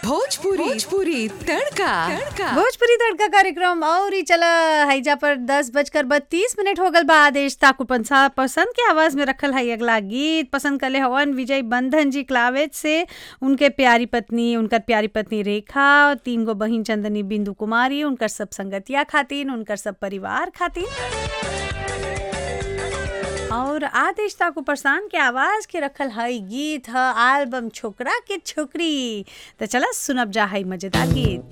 भोजपुरी भोजपुरी तड़का तड़का भोजपुरी तड़का कार्यक्रम और ही चला हैजा पर दस बजकर बत्तीस मिनट हो गल बा आदेश ताकू पंसा पसंद के आवाज में रखल है अगला गीत पसंद करले हवन विजय बंधन जी क्लावेज से उनके प्यारी पत्नी उनकर प्यारी पत्नी रेखा और तीन गो बहिन चंदनी बिंदु कुमारी उनकर सब संगतिया खातिन उनकर सब परिवार खातिन और आदेश ताकू परसान के आवाज के रखल है गीत है एल्बम छोकरा के छोकरी तो चला सुनब जा है मजेदार गीत